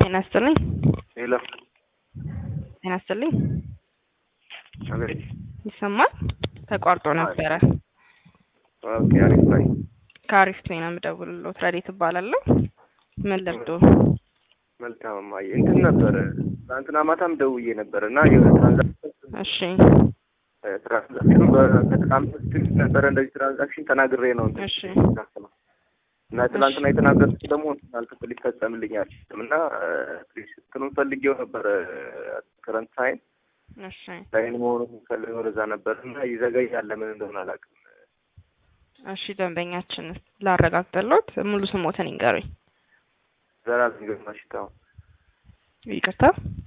ጤና ይስጥልኝ። ሄሎ ጤና ይስጥልኝ። አቤት። ይሰማል? ተቋርጦ ነበረ። ኦኬ፣ አሪፍ ላይ ከአሪፍ ጤና የምደውልልዎት ረዴት እባላለሁ። ምን ልርዶ? መልካም እማዬ፣ እንትን ነበረ ትናንትና ማታም ደውዬ ነበር እና የሆነ ትራንዛክሽን እሺ ትራንዛክሽኑ በጣም ትክክል ነበረ። እንደዚህ ትራንዛክሽን ተናግሬ ነው እንትን እሺ ያሰማው እና ትናንትና የተናገርኩት ደግሞ አልክፍል ይፈጸምልኛል እና ፕሊስ እንትኑን ፈልጌው ነበረ ከረንት ሳይን እሺ ሳይን መሆኑን ፈልገው ወደዛ ነበር እና ይዘገያል። ለምን እንደሆነ አላውቅም። እሺ ደንበኛችን ላረጋግጥልዎት ሙሉ ስሞትን ይንገሩኝ። ዘላለም ግርማ ሽታው ይቅርታ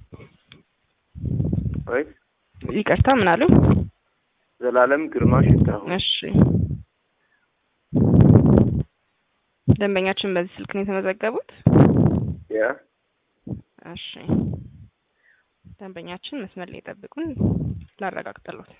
ወይ ይቅርታ ምን አሉ? ዘላለም ግርማ ሽታው እሺ ደንበኛችን በዚህ ስልክ ነው የተመዘገቡት? ያ እሺ ደንበኛችን መስመር ላይ ጠብቁን፣ ላረጋግጥልዎት።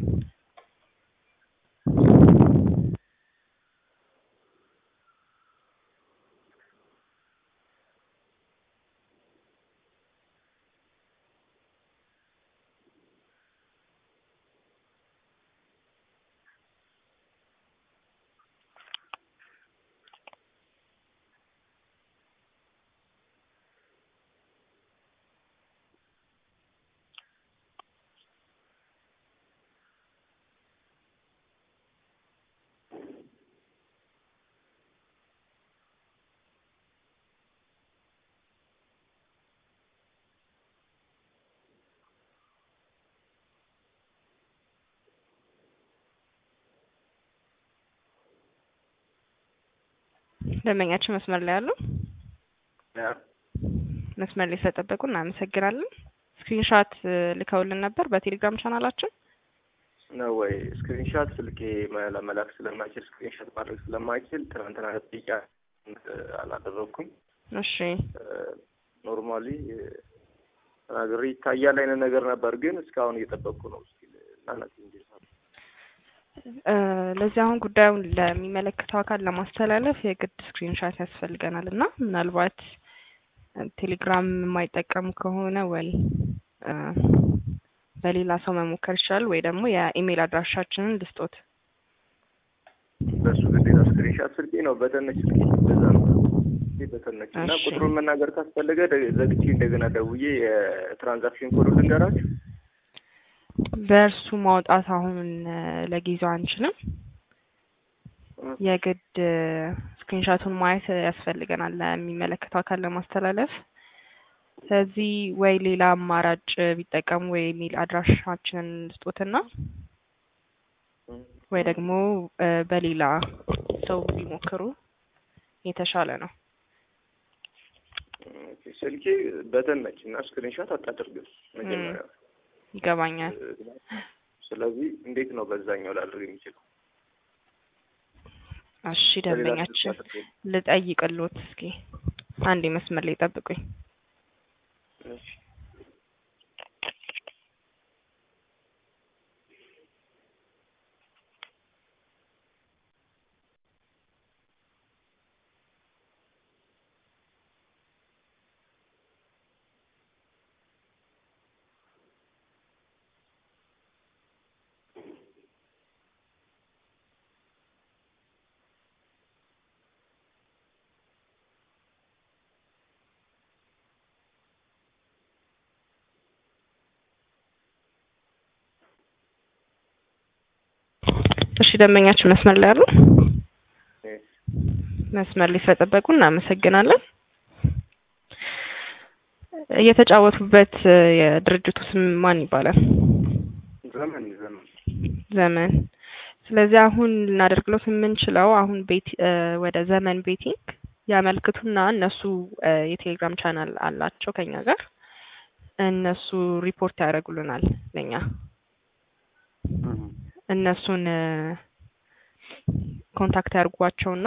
ደንበኛችን መስመር ላይ አሉ? ያ መስመር ላይ ስለጠበቁ እናመሰግናለን። ስክሪንሻት ልከውልን ነበር በቴሌግራም ቻናላችን። ነው ወይ ስክሪንሻት ስልኬ መላ- መላክ ስለማይችል ስክሪንሻት ማድረግ ስለማይችል ትናንትና ጥያቄ አላደረግኩም። እሺ ኖርማሊ ተናግሬ ይታያል አይነት ነገር ነበር፣ ግን እስካሁን እየጠበቅኩ ነው። እስኪ ናነት እንጂ እ ለዚህ አሁን ጉዳዩን ለሚመለከተው አካል ለማስተላለፍ የግድ ስክሪንሻት ያስፈልገናል እና ምናልባት ቴሌግራም የማይጠቀሙ ከሆነ ወይ እ በሌላ ሰው መሞከር ይችላል ወይ ደግሞ የኢሜይል አድራሻችንን ልስጦት። በሱ ግዴታ ስክሪንሻት ስልኬ ነው በተነች ስልኬ በዛ ነው በተነች እና እሺ። ቁጥሩን መናገር ካስፈለገ ደ- ዘግቼ እንደገና ደውዬ የትራንዛክሽን ኮዱ ልንገራችሁ። በእርሱ ማውጣት አሁን እ ለጊዜው አንችልም። የግድ ስክሪንሻቱን ማየት ያስፈልገናል ለሚመለከተው አካል ለማስተላለፍ። ስለዚህ ወይ ሌላ አማራጭ ቢጠቀሙ ወይ የሚል አድራሻችንን ስጦትና ወይ ደግሞ እ በሌላ ሰው ቢሞክሩ የተሻለ ነው። ኦኬ፣ ስልኬ በተነች እና ስክሪንሻት አታደርግም መጀመሪያ። ይገባኛል። ስለዚህ እንዴት ነው በዛኛው ላድርግ የሚችለው? እሺ ደንበኛችን ልጠይቅልዎት እስኪ አንዴ መስመር ላይ ጠብቁኝ። እሺ። እሺ ደንበኛችን መስመር ላይ አሉ? እሺ። መስመር ላይ ስለጠበቁ እናመሰግናለን። እየተጫወቱበት እ የድርጅቱ ስም ማን ይባላል? ዘመን ዘመን ዘመን። ስለዚህ አሁን ልናደርግሎት የምንችለው አሁን ቤት እ ወደ ዘመን ቤቲንግ ያመልክቱና እነሱ እ የቴሌግራም ቻናል አላቸው ከኛ ጋር እነሱ ሪፖርት ያደርጉልናል ለኛ እነሱን እ ኮንታክት ያድርጓቸውና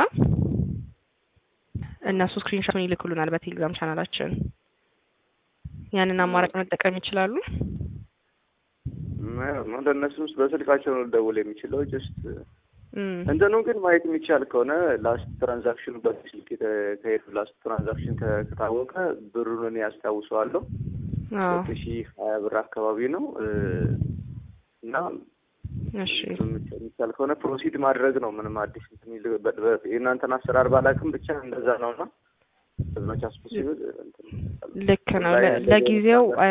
እነሱ ስክሪንሾቱን ይልኩልናል በቴሌግራም ቻናላችን። ያንን አማራጭ መጠቀም ይችላሉ። ወደ እነሱ ውስጥ በስልካቸው ነው ልደውል የሚችለው ጀስት እም፣ እንትኑ ግን ማየት የሚቻል ከሆነ ላስት ትራንዛክሽኑ በስልክ የተካሄዱ ላስት ትራንዛክሽን ከ- ከታወቀ ብሩን እኔ ያስታውሰዋለሁ አዎ ሁለት ሺህ ሀያ ብር አካባቢ ነው እ፣ እና እሺ የሚቻል ከሆነ ፕሮሲድ ማድረግ ነው። ምንም አዲስ እንትን የሚል- በ- በ- የእናንተን አሰራር ባላውቅም ብቻ እንደዛ ነው እና በዝመቻ ስፖሲብል ልክ ነው። ለ- ለጊዜው እ፣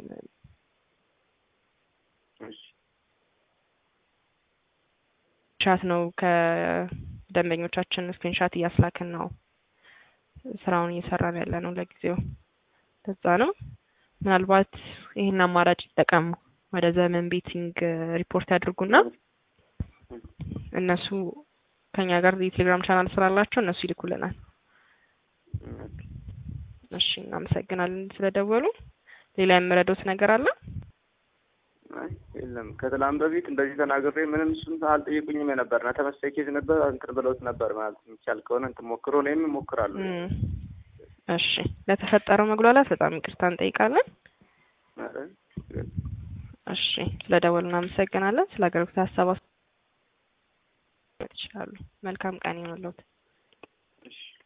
ሻት ነው ከደንበኞቻችን ስክሪንሻት እያስላክን ነው ስራውን እየሰራን ያለ ነው ለጊዜው። ለዛ ነው ምናልባት ይህን አማራጭ ይጠቀሙ። ወደ ዘመን ቤቲንግ ሪፖርት ያድርጉና እነሱ ከኛ ጋር የቴሌግራም ቻናል ስላላቸው እነሱ ይልኩልናል። እሺ እናመሰግናለን ስለደወሉ። ሌላ የምረዳውት ነገር አለ? አይ የለም። ከትላንት በፊት እንደዚህ ተናግሬ ምንም እሱን አልጠየቁኝም የነበር እና ተመሳሳይ ኬዝ ነበር እንትን ብለውት ነበር ማለት የሚቻል ከሆነ እንትን ሞክሮ እኔም እሞክራለሁ። እም፣ እሺ ለተፈጠረው መጉላላት በጣም ይቅርታ እንጠይቃለን። ኧረ እሺ ስለደወሉ እናመሰግናለን። ስለ አገልግሎት ሀሳብ አስተያየት ይችላሉ። መልካም ቀን ይሁንልዎት። እሺ